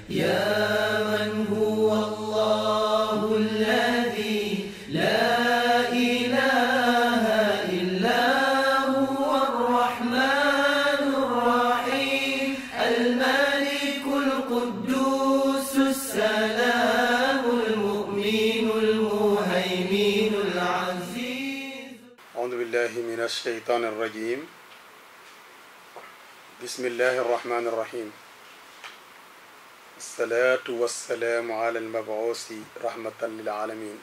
يا من هو الله الذي لا إله إلا هو الرحمن الرحيم الملك القدوس السلام المؤمن المهيمن العزيز أعوذ بالله من الشيطان الرجيم بسم الله الرحمن الرحيم الصلاة والسلام على المبعوث رحمة للعالمين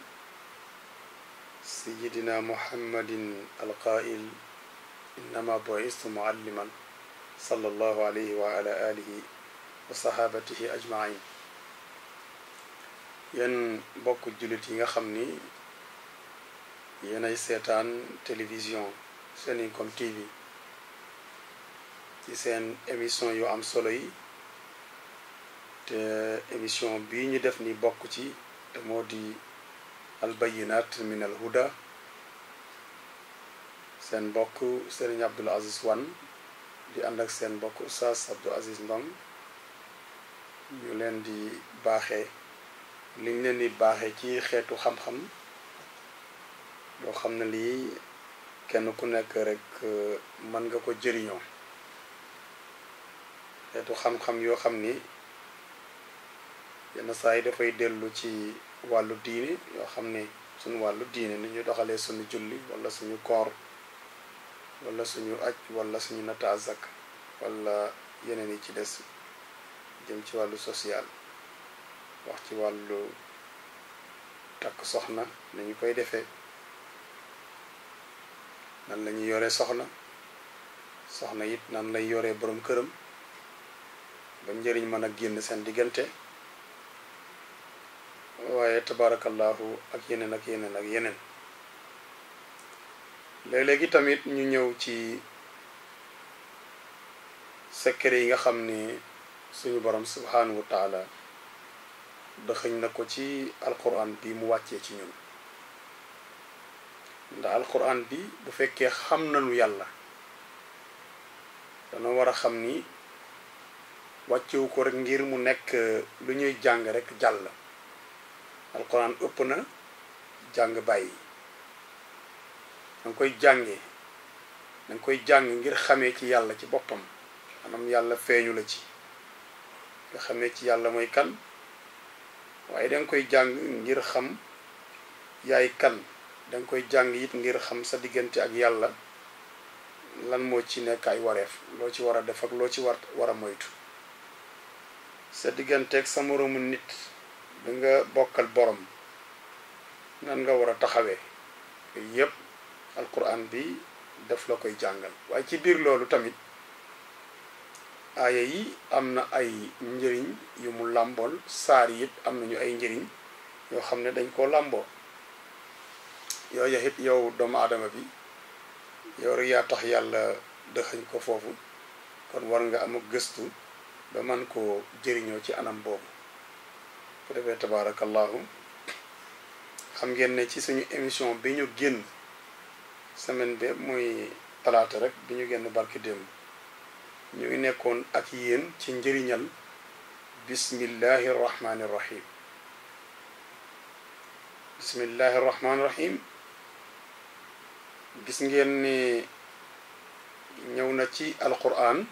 سيدنا محمد القائل إنما بعثت معلما صلى الله عليه وعلى آله وصحابته أجمعين yen bokk jullit yi nga xam ni yéenay seetaan télévision Seninkom TV ci seen émission yu am solo yi te émission bii ñu def ni bokk ci te moo di albayinat min al huda seen mbokk Serigne Abdoul Aziz Wane di ànd ak seen mbokk Oustaz Abdou Aziz Ndong ñu leen di baaxee liñ leen di baaxee ci xeetu xam-xam yoo xam ne lii kenn ku nekk rek mën nga ko jëriñoo xeetu xam-xam yoo xam ni yenn saa yi dafay dellu ci wàllu diine yoo xam ne suñu wàllu diine ni ñu doxalee suñu julli wala suñu koor wala suñu aj wala suñu nata azak wala yeneen yi ci des jëm ci wàllu social wax ci wàllu takk soxna nañu koy defee nan la ñuy yoree soxna soxna it nan lay yoree borom këram ba njëriñ mën a génn seen diggante waaye tabarakallahu ak yeneen ak yeneen ak yeneen léeg-léegi tamit ñu ñëw ci secret yi nga xam ni suñu borom subhanahu wa taala dëxëñ na ko ci alquran bi mu wàccee ci ñun ndax alquran bi bu fekkee xam nañu yàlla dana war a xam ni wàccewu ko rek ngir mu nekk lu ñuy jàng rek jàll alquran ëpp na jàng bàyyi danga koy jànge danga koy jàng ngir xamee ci yàlla ci boppam maanaam yàlla feeñu la ci nga xamee ci yàlla mooy kan waaye danga koy jàng ngir xam yaay kan danga koy jàng it ngir xam sa diggante ak yàlla lan moo ci nekk ay wareef loo ci war a def ak loo ci war war a moytu sa diggante ak sa moroomu nit bi nga bokkal borom nan nga war a taxawee yooyu yépp alquran bi daf la koy jàngal waaye ci biir loolu tamit aaya yi am na ay njëriñ yu mu làmbool saar yi it am nañu ay njëriñ yoo xam ne dañ koo làmboo yooyu it yow doomu aadama bi yow rek yaa tax yàlla dëxañ ko foofu kon war nga am gëstu ba man koo jëriñoo ci anam boobu bu defee tabaarakallahu xam ngeen ne ci suñu émission bi ñu génn semaine bi muy talaata rek bi ñu génn barki démb ñu ngi nekkoon ak yéen ci njëriñal bismillahi rahmaani rahim bismillahi rahmaani rahim gis ngeen ni ñëw na ci alquran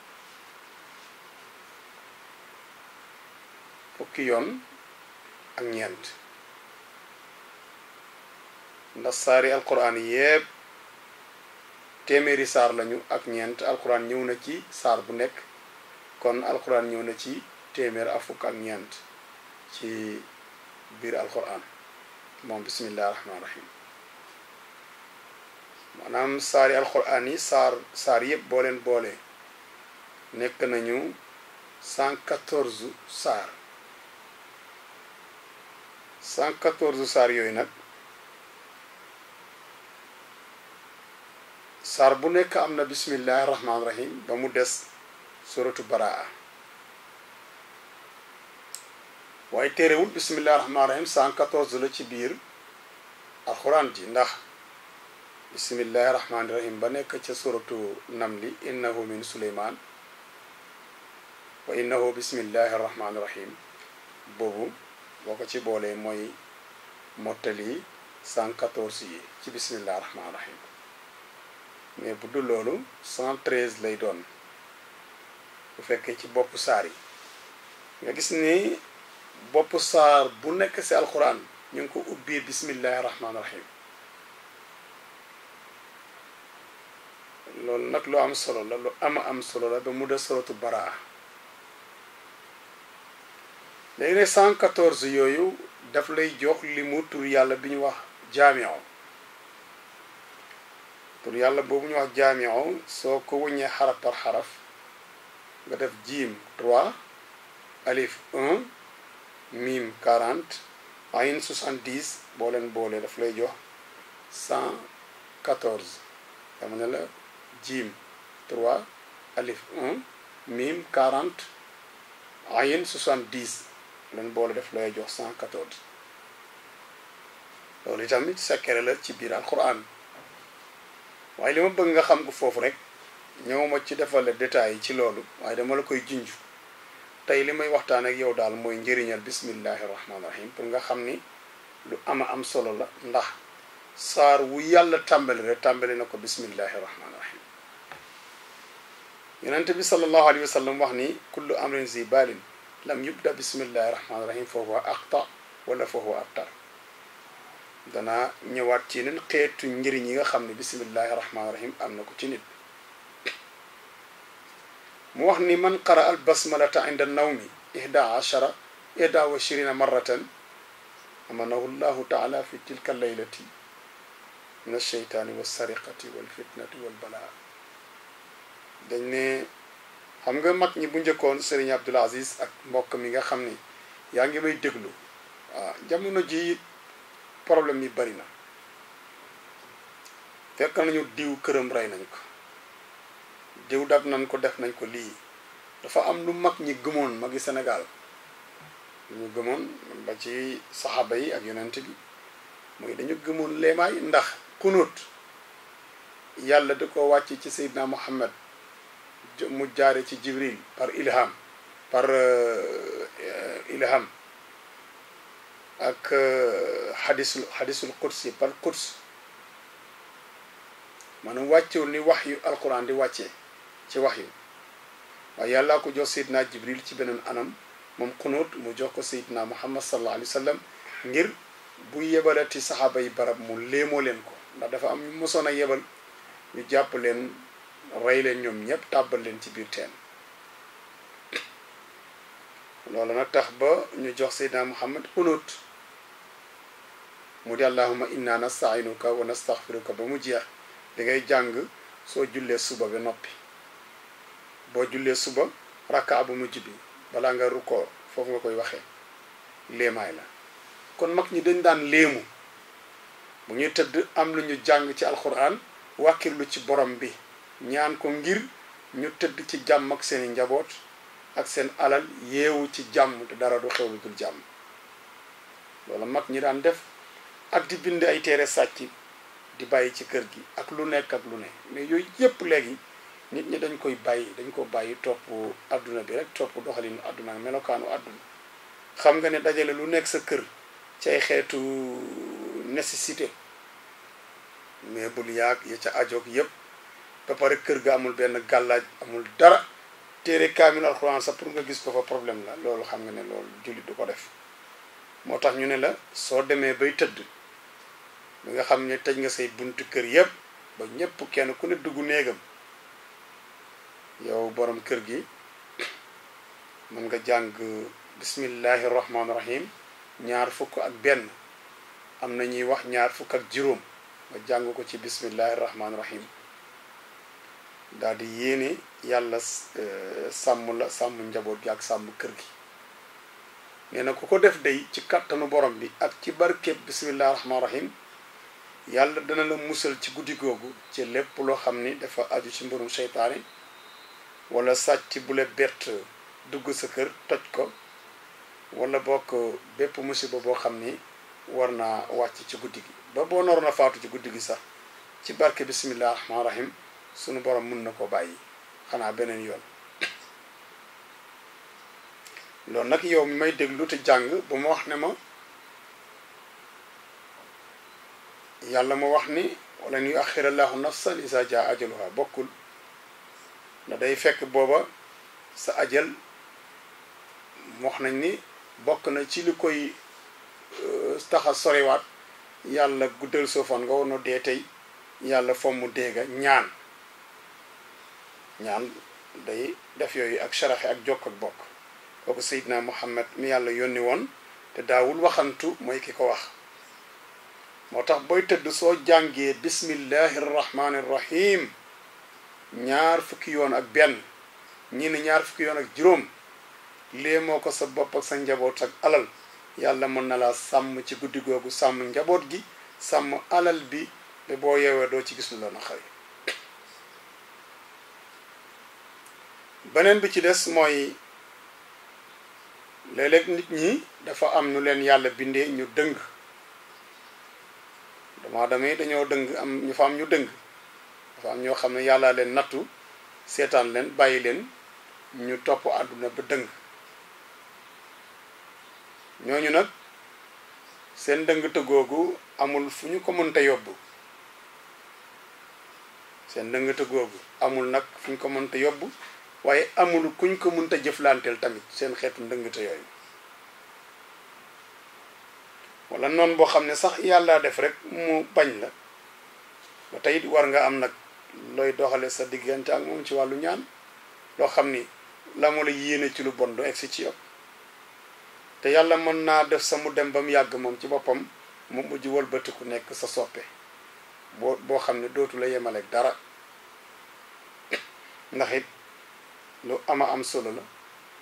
fukki yoon ak ñeent ndax saari alquran yépp téeméeri saar lañu ak ñeent alquran ñëw na ci saar bu nekk kon alquran ñëw na ci téeméer ak fukk ak ñeent ci biir alquran moom bismillahi rahmaani rahim maanaam saari alquran yi saar saar yëpp boo leen boole nekk nañu 114 saar 114 saar yooyu nag saar bu nekk am na bismillahi rahmaani rahim ba mu des suratu baraa waaye téerewul bismillahi rahmaani rahim 114 la ci biir alxuraan ji ndax bismillahi rahmaani rahim ba nekk ca suratu namli innahu min suleymaan wa innahu bismillahi rahmaani rahim boobu boo ko ci boolee mooy mottali 114 yi ci bismillahi rahmaani rahim mais bu dul loolu 113 lay doon bu fekkee ci bopp saar yi nga gis ni bopp saar bu nekk ci alquran ñu ngi ko ubbee bismillahi rahmaani rahim loolu nag lu am solo la lu ama am solo la ba mu de suratu baraa léegi ne 114 yooyu daf lay jox li mu tur yàlla bi ñu wax jaamio tur yàlla boobu ñu wax jaamio soo ko wëññee xaraf par xaraf nga def jiim 3 alif 1 mim 40 ayin 70 boo leen boolee daf lay jox 114 dama ne la jiim 3 alif 1 mim 40 ayin 70 leen boole def lay jox 114 loolu itamit secret la ci biir alquran waaye li ma bëgg nga xam ko foofu rek ñëwuma ci defal la détails yi ci loolu waaye dama la koy junj tey li may waxtaan ak yow daal mooy njëriñal bismillahi rahmaani rahim pour nga xam ni lu ama am solo la ndax saar wu yàlla tàmbali rek tàmbali na ko bismillahi rahmaani rahim yonente bi sallallahu alayhi wa sallam wax ni kullu amrin zi balin lam yubda bismillahi rahmaani rahim fa huwa aqta wala fa huwa abtar danaa ñëwaat ci yeneen xeetu njëriñ yi nga xam ne bismillahi rahmaani rahim am na ko ci nit mu wax ni man qara al basmalata inda nawmi ihda ashara ihda wa shirina marratan amanahu llahu taala fi tilka laylati min alcheytaani walsariqati walfitnati walbalaa dañ ne xam nga mag ñi bu njëkkoon Serigne Abdul Aziz ak mbokk mi nga xam ni yaa ngi may déglu waaw jamono ji problème yi bari na fekk nañu diw këram rey nañ ko diw dab nañ ko def nañ ko lii dafa am lu mag ñi gëmoon magi Sénégal lu ñu gëmoon ba ci saxaaba yi ak yonent bi mooy dañu gëmoon leemaay ndax kunut yàlla da ko wàcc ci Seydina Muhammad mu jaare ci Jibril par ilham par ilham ak xadisul xadisul qudsi par quds maanaam wàccewul ni wax yu alquran di wàccee ci wax yu waaye yàllaa ko jox Seydina Jibril ci beneen anam moom xunóot mu jox ko Seydina Muhammad sallallahu alayhi wa sallam ngir bu yebalati saxaaba yi barab mu léemoo leen ko ndax dafa am ñu mosoon a yebal ñu jàpp leen rey leen ñoom ñëpp tàbbal leen ci biir teen loolu nag tax ba ñu jox Seydina Muhammad xunóot mu di allahuma inna nastainuka wa nastaxfiruka ba mu jeex di ngay jàng soo jullee suba ba noppi boo jullee suba rakka bu mujj bi balaa nga rukkoo foofu nga koy waxee léemaay la kon mag ñi dañ daan léemu bu ñuy tëdd am lu ñu jàng ci alxuraan wàkkirlu ci borom bi ñaan ko ngir ñu tëdd ci jàmm ak seeni njaboot ak seen alal yeewu ci jàmm te dara du xew lu dul jàmm loolu mag ñi daan def ak di bind ay téere sàcc di bàyyi ci kër gi ak lu nekk ak lu ne mais yooyu yépp léegi nit ñi dañ koy bàyyi dañ ko bàyyi topp àdduna bi rek topp doxalinu àdduna ak melokaanu àdduna xam nga ne dajale lu nekk sa kër ci ay xeetu nécessité mais bul yaag ya ca ajoog yépp ba pare kër ga amul benn gàllaaj amul dara téere kaamil alxuraan sax pour nga gis ko fa problème la loolu xam nga ne loolu jullit du ko def moo tax ñu ne la soo demee bay tëdd bi nga xam ne tëj nga say buntu kër yépp ba ñépp kenn ku ne dugg néegam yow borom kër gi mën nga jàng bismillahi rahmaani rahim ñaar fukk ak benn am na ñuy wax ñaar fukk ak juróom nga jàng ko ci bismillahi rahmaani rahim daal di yéene yàlla sàmm la sàmm njaboot gi ak sàmm kër gi nee na ku ko def day ci kattanu borom bi ak ci barkeb bismillahi rahmaani rahim yàlla dana la musal ci guddi googu ci lépp loo xam ni dafa aju ci mbirum seytaane wala sàcc bu la bett dugg sa kër toj ko wala bokk bépp musiba boo xam ni war naa wàcc ci guddi gi ba boo naroon a faatu ci guddi gi sax ci barke bismillah rahmaan rahim sunu borom mun na ko bàyyi xanaa beneen yoon loolu nag yow mi may déglu te jàng ba ma wax ne ma yàlla ma wax ni wala yu axirallahu nafsan isa jaa ajaluha bokkul na day fekk booba sa ajal wax nañ ni bokk na ci li koy taxa soriwaat yàlla guddal soofan nga woon dee tey yàlla fomm déega ñaan ñaan day def yooyu ak saraxe ak jokk ak bokk kooku Seydina Muhammad mi yàlla yónni woon te daawul waxantu mooy ki ko wax moo tax booy tëdd soo jàngee bismillahi rahmani rahim ñaar fukki yoon ak benn ñii ne ñaar fukki yoon ak juróom lée moo ko sa bopp ak sa njaboot ak alal yàlla mën na laa sàmm ci guddi googu sàmm njaboot gi sàmm alal bi te boo yeewee doo ci gis lu la naqari beneen bi ci des mooy léeg-léeg nit ñi dafa am nu leen yàlla bindee ñu dëng dama damay dañoo dëng am ñu fa am ñu dëng dafa am ñoo xam ne yàlla leen nattu seetaan leen bàyyi leen ñu topp àdduna ba dëng ñooñu nag seen dëngte googu amul fu ñu ko mënta yóbbu seen dëngte googu amul nag fu ñu ko mënta yóbbu waaye amul kuñ ko mënta jëflanteel tamit seen xeetu ndëngte yooyu wala noonu boo xam ne sax yàlla def rek mu bañ la ba tey war nga am nag looy doxale sa diggante ak moom ci wàllu ñaan loo xam ni la mu la yéene ci lu bon du egsi ci yow te yàlla mën naa def sa mu dem ba mu yàgg moom ci boppam mu mujj wëlbatiku nekk sa soppe boo boo xam ne dootu la yemaleeg dara ndax it lu ama am solo la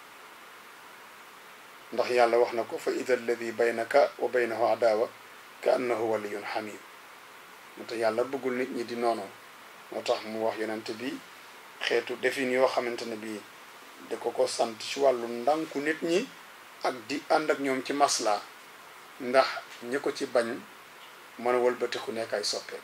ndax yàlla wax na ko fa ida alladi baynaka wa baynahu adawa ka annahu waliyun xamim moo tax yàlla bëggul nit ñi di noonoo moo tax mu wax yonente bi xeetu defin yoo xamante ne bii da ko ko sant ci wàllu ndànku nit ñi ak di ànd ak ñoom ci masla ndax ñi ko ci bañ mën a wëlbatiku nekk ay soppeem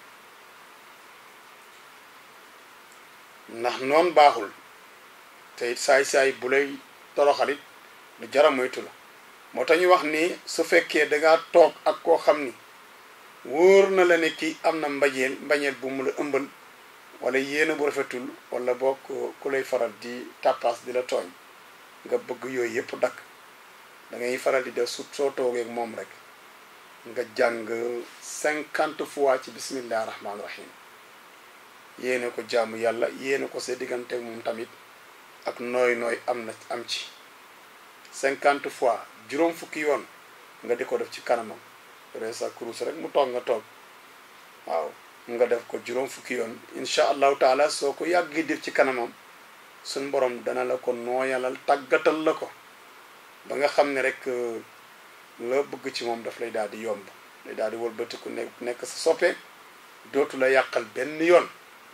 ndax noon baaxul te it saay-saay bu lay toroxalit lu jara moytu la moo tax ñu wax ni su fekkee dangaa toog ak koo xam ni wóor na la ne kii am na mbajeel mbañeel bu mu la ëmbal wala yéena bu rafetul wala boo ku lay faral di tàppaas di la tooñ nga bëgg yooyu yëpp dakk da ngay faral di def su soo toogeek moom rek nga jàng cinquante fois ci bismillah rahmaani rahim yéene ko jaamu yàlla yéene ko sa diggante moom tamit ak nooy nooy am na am ci cinquante fois juróom fukki yoon nga di ko def ci kanamam re sa kurus rek mu toog nga toog waaw nga def ko juróom fukki yoon incha allahu taala soo ko yàggi def ci kanamam suñ borom dana la ko nooyalal tàggatal la ko ba nga xam ne rek la bëgg ci moom daf lay daal di yomb lay daal di wëlbatiku ne nekk sa soppe dootu la yàqal benn yoon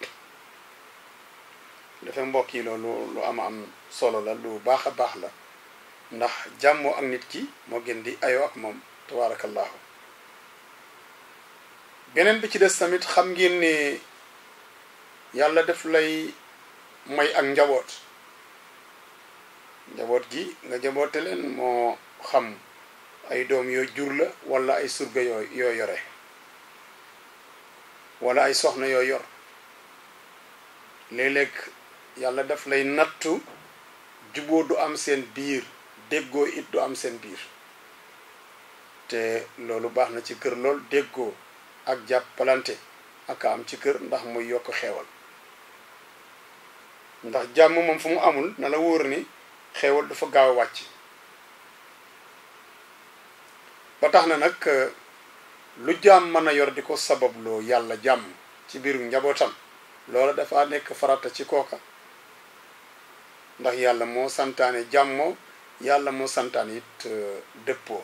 dafa mbokk yi loolu lu ama am solo la lu baax a baax la ndax jàmmoo ak nit ki moo gën di ayoo ak moom tabaarakallaahu beneen bi ci des tamit xam ngeen ne yàlla def lay may ak njaboot njaboot gi nga njaboote leen moo xam ay doom yoo jur la wala ay surga yoo yoo yore wala ay soxna yoo yor léeg-léeg yàlla daf lay nattu juboo du am seen biir déggoo it du am seen biir te loolu baax na ci kër lool déggoo ak jàppalante ak am ci kër ndax muy yokk xeewal ndax jàmm moom fu mu amul na la wóor ni xeewal dafa gaaw a wàcc ba tax na nag lu jàmm mën a yor di ko sababloo yàlla jàmm ci biiru njabootam loola dafa nekk farata ci kooka ndax yàlla moo santaane jàmmoo yàlla moo santaane it dëppoo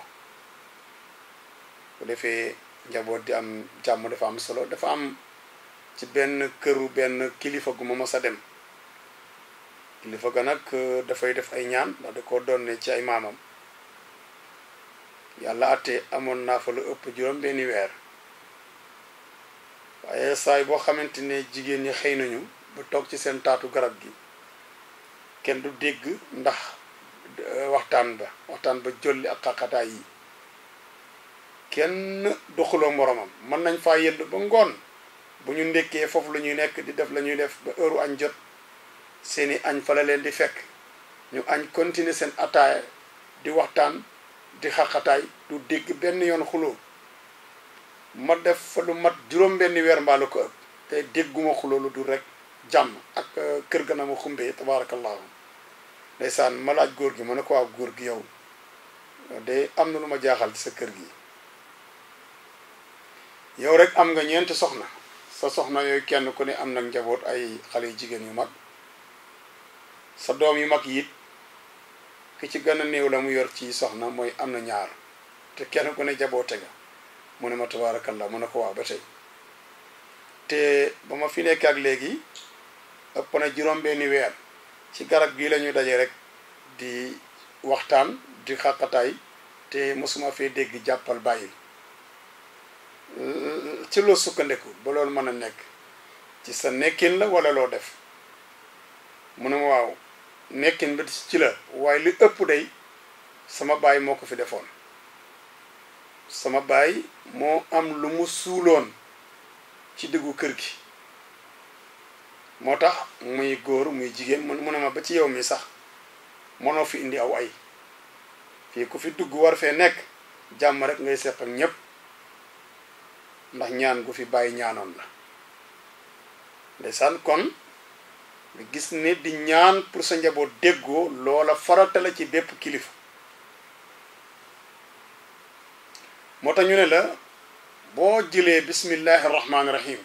bu defee njaboot di am jàmm dafa am solo dafa am ci benn këru benn kilifa gu ma mos a dem kilifa ga nag dafay def ay ñaan ndax da ko doon ci ay maamam yàlla atte amoon naa fa lu ëpp juróom benni weer waaye saay boo xamante ne jigéen ñi xëy nañu ba toog ci seen taatu garab gi kenn du dégg ndax waxtaan ba waxtaan ba jolli ak xaqataay yi kenn doxuloo moromam mën nañ faa yëdd ba ngoon bu ñu ndekkee foofu la ñuy nekk di def la ñuy def ba heure añ jot seeni añ fa la leen di fekk ñu añ continuer seen ataaya di waxtaan di xaqataay du dégg benn yoon xuloo ma def fa lu mat juróom benn weer mbaa lu ko ëpp te dégguma xuloo lu dul rek jàmm ak kër ga na ma xumbee tabaarakallaahu ndeysaan ma laaj góor gi ma ne ko waaw góor gi yow de am na lu ma jaaxal ci sa kër gi yow rek am nga ñeenti soxna sa soxna yooyu kenn ku ne am nag njaboot ay xale yu jigéen yu mag sa doom yu mag yi it ki ci gën a néew la mu yor ci soxna mooy am na ñaar te kenn ku ne jaboote nga mu ne ma tabaarakallah mu ne ko waaw ba tey te ba ma fi nekk ak léegi ëpp na juróom benni weer ci garab gii la ñuy daje rek di waxtaan di xàqataay te mosuma fee dégg jàppal bàyyil ci loo sukkandiku ba loolu mën a nekk ci sa nekkin la wala loo def mu ne ma waaw nekkin bi ci la waaye li ëpp day sama baay moo ko fi defoon sama baay moo am lu mu suuloon ci diggu kër gi moo tax muy góor muy jigéen mu ne ma ba ci yow mi sax mënoo fi indi aw ay fii ku fi dugg war fee nekk jàmm rek ngay seq ak ñépp ndax ñaan gu fi bàyyi ñaanoon la ndeysaan kon nga gis ne di ñaan pour sa njaboot déggoo loola farata la ci bépp kilifa moo tax ñu ne la boo jëlee bismillahi rahmaani rahim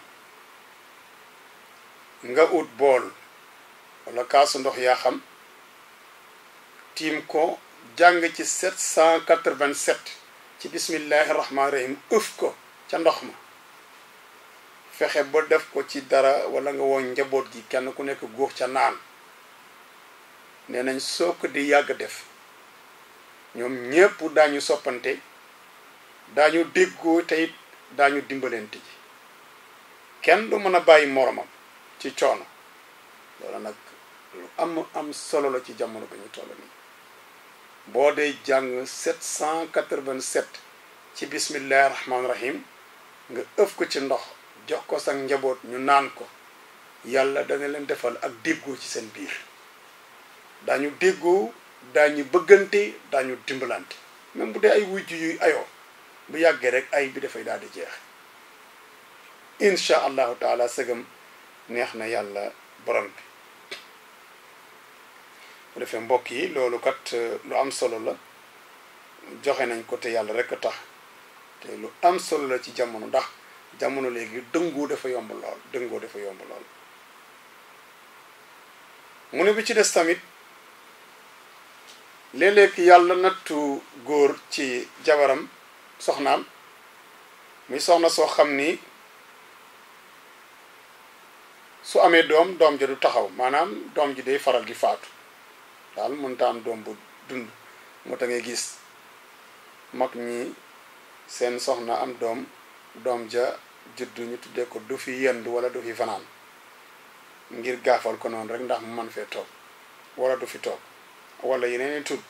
nga ut bool wala kaasu ndox yaa xam tiim ko jàng ci 787 ci bismillahi rahmaani rahim ëf ko ca ndox ma fexe ba def ko ci dara wala nga woon njaboot gi kenn ku nekk góox ca naan nee nañ soo ko di yàgg def ñoom ñépp daañu soppante daañu déggoo te it daañu dimbalante ji kenn du mën a bàyyi moromam ci coono loolu nag lu am am solo la ci jamono ba ñu toll nii boo dee jàng 787 ci bismillahi rahmaani rahim nga ëf ko ci ndox jox ko sa njaboot ñu naan ko yàlla dana leen defal ak déggoo ci seen biir daañu déggoo daañu bëggante daañu dimbalante même bu dee ay wujj yuy ayoo bu yàggee rek ay bi dafay daal di jeex incha allahu taala sëgam neex na yàlla borom bi bu defee mbokk yi loolu kat lu am solo la joxe nañ ko te yàlla rek a tax te lu am solo la ci jamono ndax jamono léegi dëngoo dafa yomb lool dëngoo dafa yomb lool mu ne bi ci des tamit léeg-léeg yàlla nattu góor ci jabaram soxnaam muy soxna soo xam ni su amee doom doom ja du taxaw maanaam doom ji day faral di faatu daal mënta am doom bu dund moo tax ngay gis mag ñi seen soxna am doom doom ja juddu ñu tuddee ko du fi yendu wala du fi fanaan ngir gaafal ko noonu rek ndax mu man fee toog wala du fi toog wala yeneen i tudd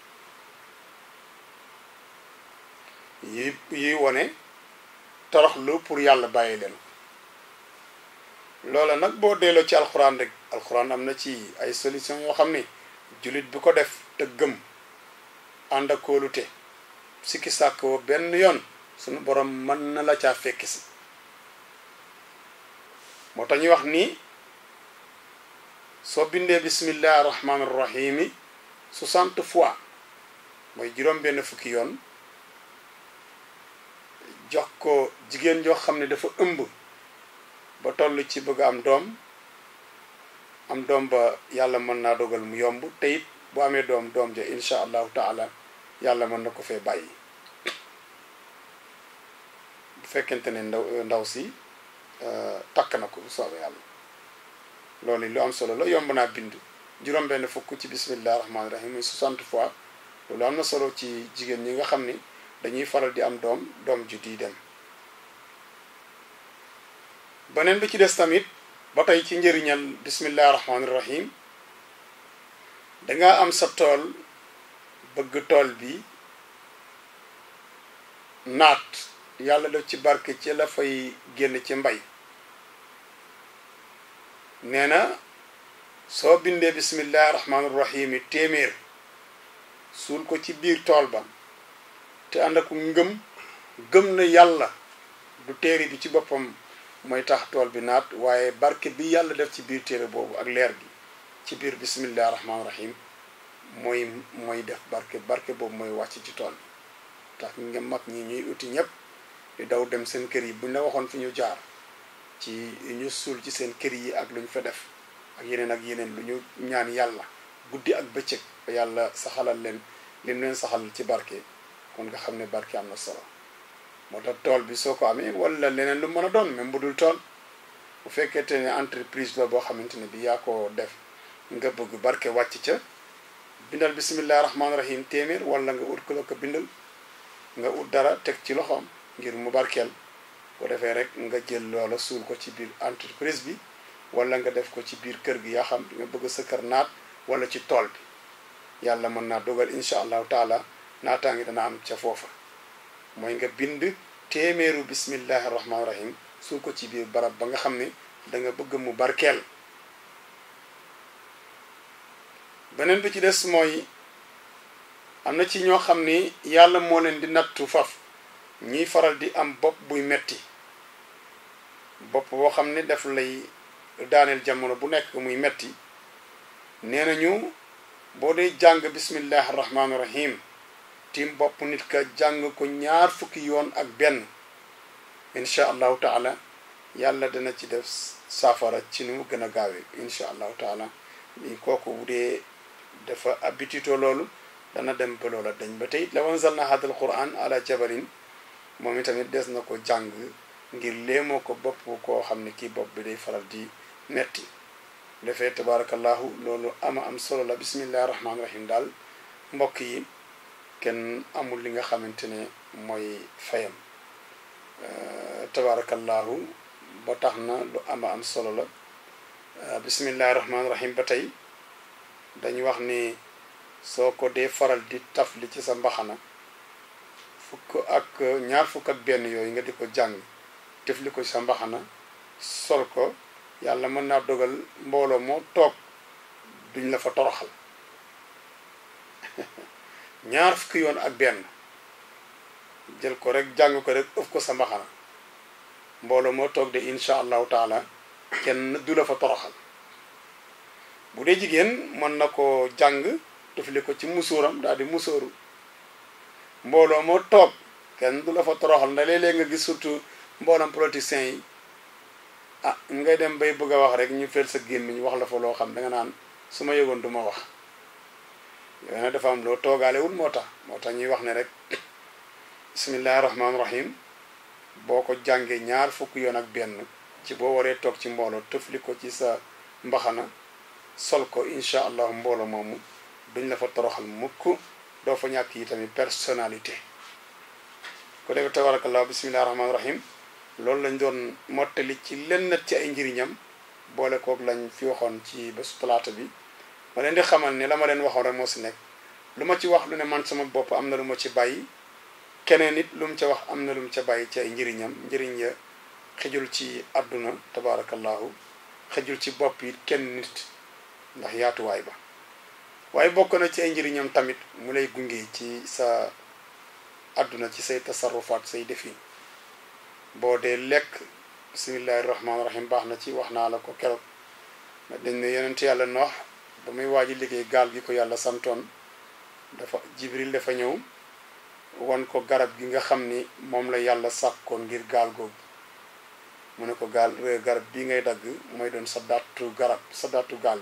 yi yi wone toroxlu pour yàlla bàyyi leen loola nag boo delloo ci alxuraan rek alxuraan am na ci ay solution yoo xam ni jullit bi ko def te gëm ànd ak kóolute sikki sàkk woo benn yoon sunu borom mën na la caa fekk si moo tax ñuy wax ni soo bindee bismillahi rahmaani rahimi soixante fois mooy juróom benn fukki yoon jox ko jigéen joo xam ne dafa ëmb ba toll ci bëgg am doom am doom ba yàlla mën naa dogal mu yomb te it bu amee doom doom ja incha allahu taala yàlla mën na ko fee bàyyi bu fekkente ne ndaw ndaw si takk na ko bu soobee yàlla loolu lu am solo la yomb naa bind juróom benn fukk ci bismillah rahmaani rahim muy 60 fois loolu am na solo ci jigéen ñi nga xam ni dañuy faral di am doom doom ju di dem beneen bi ci des tamit ba tey ci njëriñal bismillah rahmaani rahim danga am sa tool bëgg tool bi naat yàlla def ci barke ci la fay génn ci mbay nee na soo bindee bismillahi rahmaani rahim yi téeméer suul ko ci biir tool ba te ànd ak ngëm gëm na yàlla du téere bi ci boppam mooy tax tool bi naat waaye barke bi yàlla def ci biir téere boobu ak leer gi ci biir bismillahi rahmaani rahim mooy mooy def barke barke boobu mooy wàcc ci tool bi tax nga mag ñi ñuy uti ñëpp di daw dem seen kër yi buñ la waxoon fi ñu jaar ci ñu suul ci seen kër yi ak lu ñu fa def ak yeneen ak yeneen lu ñu ñaan yàlla guddi ak bëccëg ba yàlla saxalal leen lim leen saxalal ci barke kon nga xam ne barke am na solo moo tax tool bi soo ko amee wala leneen lu mën a doon même bu dul tool bu fekkente ne entreprise la boo xamante ne bi yaa ko def nga bëgg barke wàcc ca bindal bisimillahi rahmaani rahim téeméer wala nga ut ko la ko bindal nga ut dara teg ci loxoom ngir mu barkeel ko defee rek nga jël loola suul ko ci biir entreprise bi wala nga def ko ci biir kër gi yaa xam nga bëgg sa kër naat wala ci tool bi yàlla mën naa dogal incha allahu taala naataa ngi dana am ca foofa mooy nga bind téeméeru bismillahi rahmaani rahim suul ko ci biir barab ba nga xam ne da nga bëgg mu barkeel beneen bi ci des mooy am na ci ñoo xam ni yàlla moo leen di nattu faf ñiy faral di am bopp buy metti bopp boo xam ne daf lay daaneel jamono bu nekk muy metti nee nañu boo dee jàng bismillahi rahmaani rahim tim bopp nit ka jàng ko ñaar fukki yoon ak benn incha allahu taala yàlla dana ci def saafara ci ni mu gën a gaawee incha allahu taala li kooku bu dee dafa habitude loolu dana dem ba loola dañ ba tey law anzalna hadal quran ala jabalin moom itamit des na ko jàng ngir léemoo ko bopp koo xam ne kii bopp bi day faral di metti defee tabarakallahu loolu ama am solo la bismillahi rahmaani rahim daal mbokk yi kenn amul li nga xamante ne mooy fayam tabarakallahu ba tax na lu ama am solo la bismillahi rahmaani rahim ba tey dañu wax ni soo ko dee faral di tafli ci sa mbaxana fukk ak ñaar fukk ak benn yooyu nga di ko jàng tefli ko ci sa mbaxana sol ko yàlla mën naa dogal mbooloo moo toog duñ la fa toroxal ñaar fukki yoon ak benn jël ko rek jàng ko rek ëf ko sa mbaxana mbooloo moo toog de incha allahu taala kenn du la fa toroxal bu dee jigéen mën na ko jàng tufli ko ci musóoram daal di musóoru mbooloo moo toog kenn du la fa toroxal ndax léeg-léeg nga gis surtout mboolam politiciens yi ah ngay dem bay bëgg a wax rek ñu fel sa gémmiñ wax la fa loo xam da nga naan su ma yëgoon du ma wax yooyu nag dafa am loo toogaalewul moo tax moo tax ñuy wax ne rek bismillahi rahmaani rahim boo ko jàngee ñaar fukki yoon ak benn ci boo waree toog ci mbooloo tëfli ko ci sa mbaxana sol ko incha allah mbooloo moomu duñ la fa toroxal mukk doo fa ñàkk yi tamit personnalité ko defee tabarakallah bismillahi rahmaani rahim loolu lañ doon mottali ci lenn ci ay njëriñam boole kook lañ fi waxoon ci bésu talaata bi ma leen di xamal ne la ma leen waxoon rek moo si nekk lu ma ci wax lu ne man sama bopp am na lu ma ci bàyyi keneen it lu mu ca wax am na lu mu ca bàyyi ci ay njëriñam njëriñ ya xëjul ci àdduna tabarakallahu xëjul ci bopp it kenn nit ndax yaatuwaay ba waaye bokk na ci ay njëriñam tamit mu lay gunge ci sa àdduna ci say tasarrufaat say defin boo dee lekk bismillahi rahmaani rahim baax na ci wax naa la ko keroog dañ ne yonent yàlla noox ba muy waaji liggéey gaal gi ko yàlla santoon dafa jibril dafa ñëw wan ko garab gi nga xam ni moom la yàlla sàkkoon ngir gaal googu mu ne ko gaal garab bii ngay dagg mooy doon sa dattu garab sa dattu gaal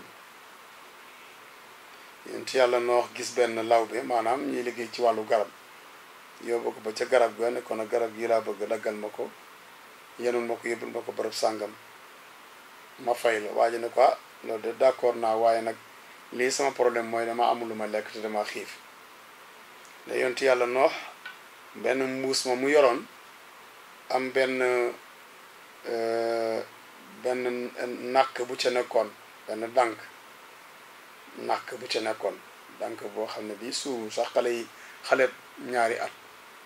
bi yonent yàlla noox gis benn lawbe maanaam ñuy liggéey ci wàllu garab yóbbu ko ba ca garab ga ne ko nag garab gi laa bëgg daggal ma ko yenul ma ko yóbbul ma ko bërëb sàngam ma fay la waa ji ne ko ah loolu de d'accord naa waaye nag lii sama problème mooy dama amul lu ma lekk te dama xiif la yonent yàlla noox benn mbuus ma mu yoroon am benn benn nàkk bu ca nekkoon benn dànk nàkk bu ca nekkoon dànk boo xam ne bii suuru sax xale yi xale ñaari at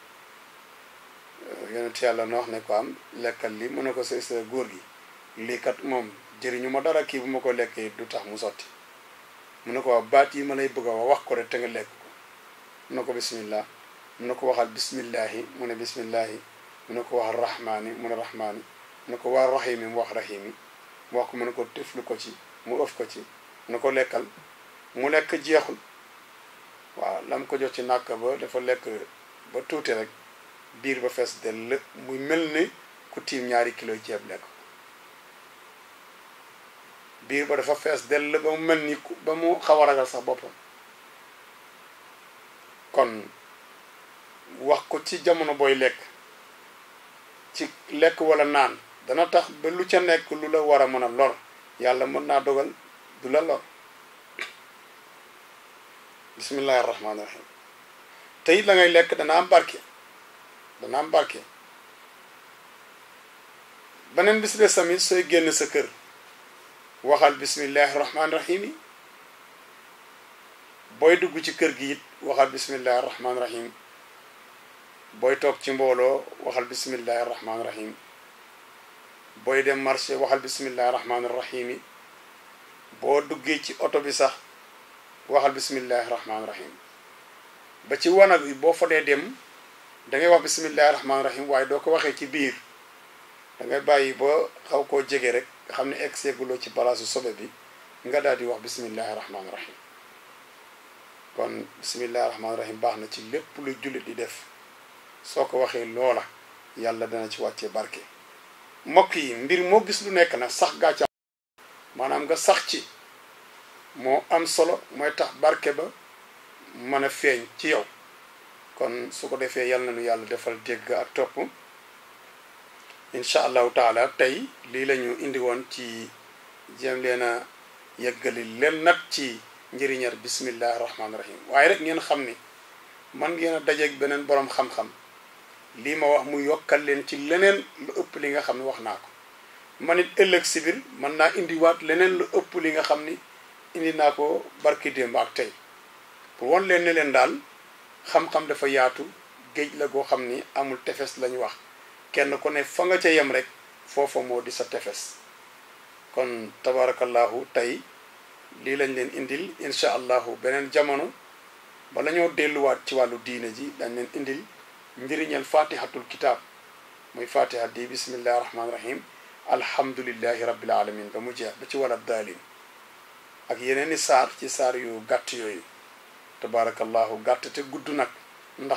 yonent yàlla na wax ne ko am lekkal li mu ne ko sa sa góor gi lii kat moom jëriñu ma dara kii bu ma ko lekkee du tax mu sotti mu ne ko wax baat yi ma lay bëgg a wax wax ko rek te nga lekk ko mu ne ko bismillah mu ne ko waxal bismillahi mu ne bismillahi mu ne ko wax rahmaani mu ne rahmaani mu ne ko waa rahimi mu wax rahimi mu wax ko mu ne ko tëflu ko ci mu ëf ko ci mu ne ko lekkal mu lekk jeexul waaw lam ko jox ci nàkk ba dafa lekk ba tuuti rek biir ba fees dell muy mel ni ku tiim ñaari kilo ceeb lekk biir ba dafa fees dell ba mu mel ni ku ba mu xaw a ragal sax boppam kon wax ko ci jamono booy lekk ci lekk walla naan dana tax ba lu ca nekk lu la war a mën a lor yàlla mën naa dogal du la lor bismillahi rahmaani rahim te it la ngay lekk dana am barke dana am barke beneen bis des tamit sooy génn sa kër waxal bismillahi rahmaani rahim yi booy dugg ci kër gi it waxal bismillahi rahmaani rahim booy toog ci mbooloo waxal bismillahi rahmaani rahim booy dem marché waxal bismillahi rahmaani rahim yi boo duggee ci oto bi sax waxal bismillahi rahmaani rahim ba ci wanag bi boo fa dee dem dangay wax bismillahi rahmaani rahim waaye doo ko waxee ci biir dangay bàyyi ba xaw koo jege rek nga xam ne egg seeguloo ci balaasu sobe bi nga daal di wax bismillahi rahmaani rahim kon bismillahi rahmaani rahim baax na ci lépp lu jullit di def soo ko waxee loola yàlla dana ci wàccee barke mbokk yi mbir moo gis lu nekk nag sax gaa ca maanaam nga sax ci moo am solo mooy tax barke ba mën a feeñ ci yow kon su ko defee yal na nu yàlla defal dégg ak topp incha allahu taala tey lii la ñu indi woon ci jéem leen a yeggali leen nag ci njëriñal bismillahi rahmaani rahim waaye rek ngeen xam ni man ngeen a dajeeg beneen boroom xam-xam lii ma wax mu yokkal leen ci leneen lu ëpp li nga xam ne wax naa ko man it ëllëg si biir mën naa indiwaat leneen lu ëpp li nga xam ni indi naa ko barki démb ak tey pour won leen ne leen daal xam-xam dafa yaatu géej la goo xam ni amul tefes lañu wax kenn ku ne fa nga ca yem rek foofa moo di sa tefes kon tabarakallahu tey lii lañ leen indil incha allahu beneen jamono bala ñoo delluwaat ci wàllu diine ji dañ leen indil njëriñal fatihatul kitab muy fatiha di bismillahi rahmaani rahim alhamdulillahi rabbil alamin ba mu jeex ba ci wala daalin ak yeneen i saar ci saar yu gàtt yooyu tabarakallahu gàtt te gudd nag ndax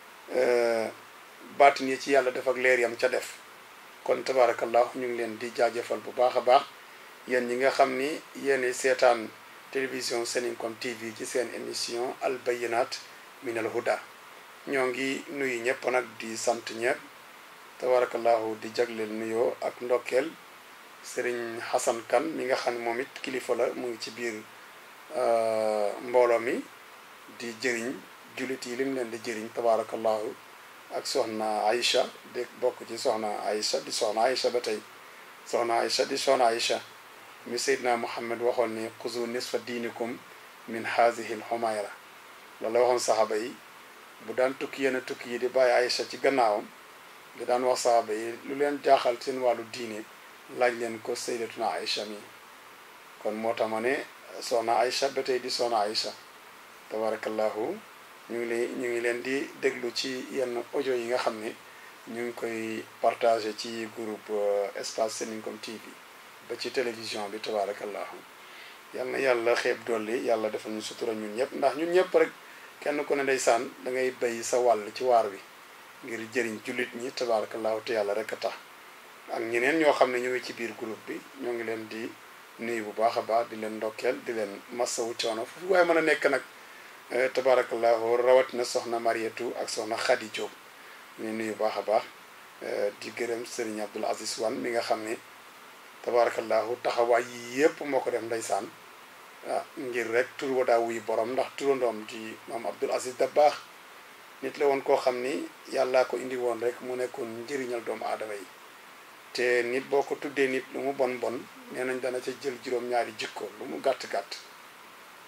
baatin yi ci yàlla def ak leer yam ca def kon tabarakallahu ñu ngi leen di jaajëfal bu baax a baax yéen ñi nga xam ni yéen seetaan télévision Seninkom TV ci seen émission al bayinat min al huda ñoo ngi nuyu ñëpp nag di sant ñëpp tabarakallahu di jagleel nuyoo ak ndokkeel sëriñ Xasan Kan mi nga xam ne moom it kilifa la mu ngi ci biir mbooloo mi di jëriñ jullit yi lim leen di jëriñ tabarakallahu ak soxna Aïcha di bokk ci soxna Aïcha di soxna Aïcha ba tey soxna Aïcha di soxna Aïcha mi Seydina Muhammad waxoon ni xuzu nisfa diinikum min hazihi l xumayra loolu la waxoon saxaaba yi bu daan tukki yenn tukki yi di bàyyi Aïcha ci gannaawam di daan wax saxaaba yi lu leen jaaxal seen wàllu diine laaj leen ko Seydatuna Aïcha mi kon moo tax ma ne soxna Aïcha ba tey di soxna Aïcha tabarakallahu ñu ngi leen ñu ngi leen di déglu ci yenn audio yi nga xam ne ñu ngi koy partagé ci groupe espace Seninkom TV ba ci télévision bi tabarakallahu yal na yàlla xeeb dolli yàlla defal ñu sutura ñun ñëpp ndax ñun ñëpp rek kenn ku ne ndeysaan da ngay bay sa wàll ci waar wi ngir jëriñ jullit ñi tabarakallahu te yàlla rek a tax ak ñeneen ñoo xam ne ñu ngi ci biir groupe bi ñoo ngi leen di nuyu bu baax a baax di leen ndokkeel di leen massawu coono foofu waaye mën a nekk nag tabarakallahu rawatina soxna Marietu ak soxna Khady Diop ñu nuyu baax a baax di gërëm Serigne Abdoul Aziz Wan mi nga xam ne tabarakallahu taxawaay yi yëpp moo ko def ndeysaan ah ngir rek tur wa daa wuy borom ndax turandoom di maam Abdoul Aziz da baax nit la woon koo xam ni yàllaa ko indi woon rek mu nekkoon njëriñal doomu aadama yi te nit boo ko tuddee nit lu mu bon bon nee nañ dana ca jël juróom-ñaari jikko lu mu gàtt-gàtt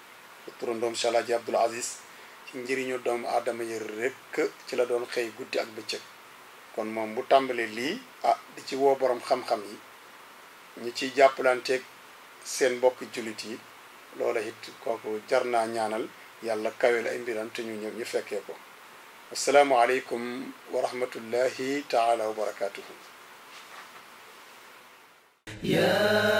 turandoom Cheikh Alaaji Abdul Aziz ci njëriñu doomu aadama yi rekk ci la doon xëy guddi ak bëccëg kon moom bu tàmbalee lii ah di ci woo borom xam-xam yi ñi ciy jàppalanteeg seen mbokki jullit yi loola it kooku jar naa ñaanal yàlla kawe la ay mbiram te ñu ñëw ñu fekkee ko assalaamu aleykum wa rahmatullahi taala wa barakatuhu يا